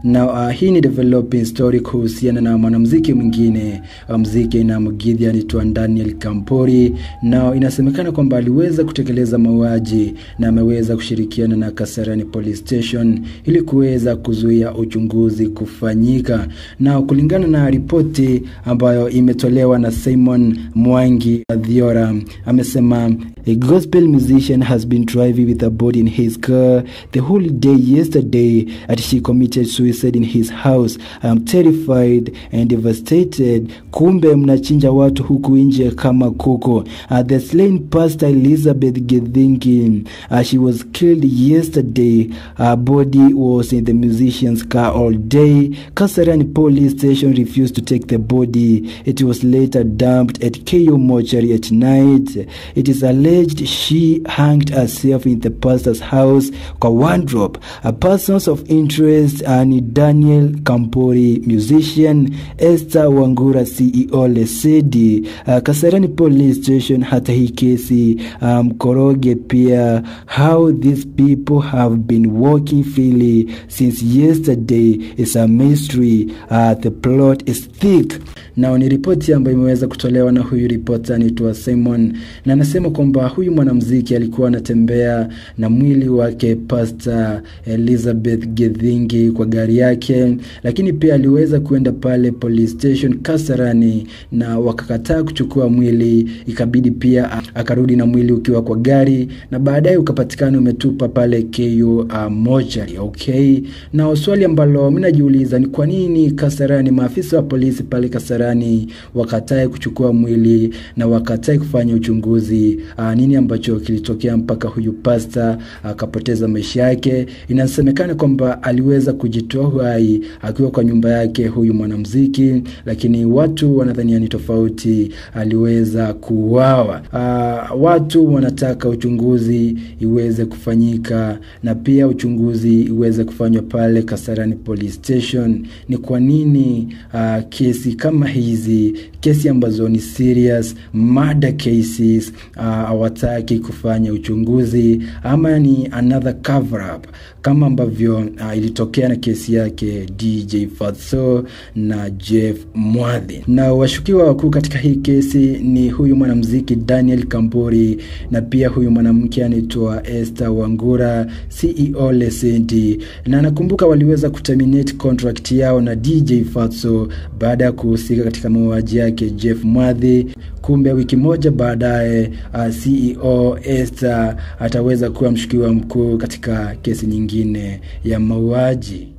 na uh, hii ni developing story kuhusiana na mwanamuziki mwingine wa muziki na mgidhi anaitwa Daniel Kampori, na inasemekana kwamba aliweza kutekeleza mauaji na ameweza kushirikiana na Kasarani Police Station ili kuweza kuzuia uchunguzi kufanyika, na kulingana na ripoti ambayo imetolewa na Simon Mwangi Adhiora amesema a gospel musician has been driving with a body in his car the whole day yesterday and she committed suicide in his house. I am terrified and devastated. Kumbe mnachinja watu huku nje kama kuku. Uh, the slain pastor Elizabeth Gethingi, uh, she was killed yesterday. Her body was in the musician's car all day. Kasarani police station refused to take the body. It was later dumped at KO mortuary at night. It is alleged she hanged herself in the pastor's house kwa wardrobe. A persons of interest uh, ni Daniel Kampori musician, Esther Wangura CEO Lesedi, uh, Kasarani police station. Hata hii kesi mkoroge um, pia how these people have been working freely since yesterday is a mystery. Uh, the plot is thick. Nao ni ripoti ambayo imeweza kutolewa na huyu ripota anaitwa Simon, na anasema kwamba huyu mwanamuziki alikuwa anatembea na mwili wake Pastor Elizabeth Gethingi kwa gari yake, lakini pia aliweza kuenda pale police station Kasarani na wakakataa kuchukua mwili, ikabidi pia akarudi na mwili ukiwa kwa gari, na baadaye ukapatikana umetupa pale KU uh, mochari. Okay, na swali ambalo mimi najiuliza ni kwa nini Kasarani, maafisa wa polisi pale Kasarani wakatae kuchukua mwili na wakatae kufanya uchunguzi uh, nini ambacho kilitokea mpaka huyu pasta akapoteza uh, maisha yake. Inasemekana kwamba aliweza kujitoa uhai akiwa kwa nyumba yake huyu mwanamuziki, lakini watu wanadhania ni tofauti, aliweza kuuawa. Uh, watu wanataka uchunguzi iweze kufanyika na pia uchunguzi iweze kufanywa pale Kasarani Police Station. Ni kwa nini uh, kesi kama hizi, kesi ambazo ni serious murder cases hawataki uh, kufanya uchunguzi ama ni another cover up kama ambavyo uh, ilitokea na kesi yake DJ Fatso na Jeff Mwadhi. Na washukiwa wakuu katika hii kesi ni huyu mwanamuziki Daniel Kambori na pia huyu mwanamke anaitwa Esther Wangura CEO Lesedi, na nakumbuka waliweza kuterminate contract yao na DJ Fatso baada ya kuhusika katika mauaji yake Jeff Mwadhi. Kumbe wiki moja baadaye uh, CEO Esther ataweza kuwa mshukiwa mkuu katika kesi nyingine ya mauaji.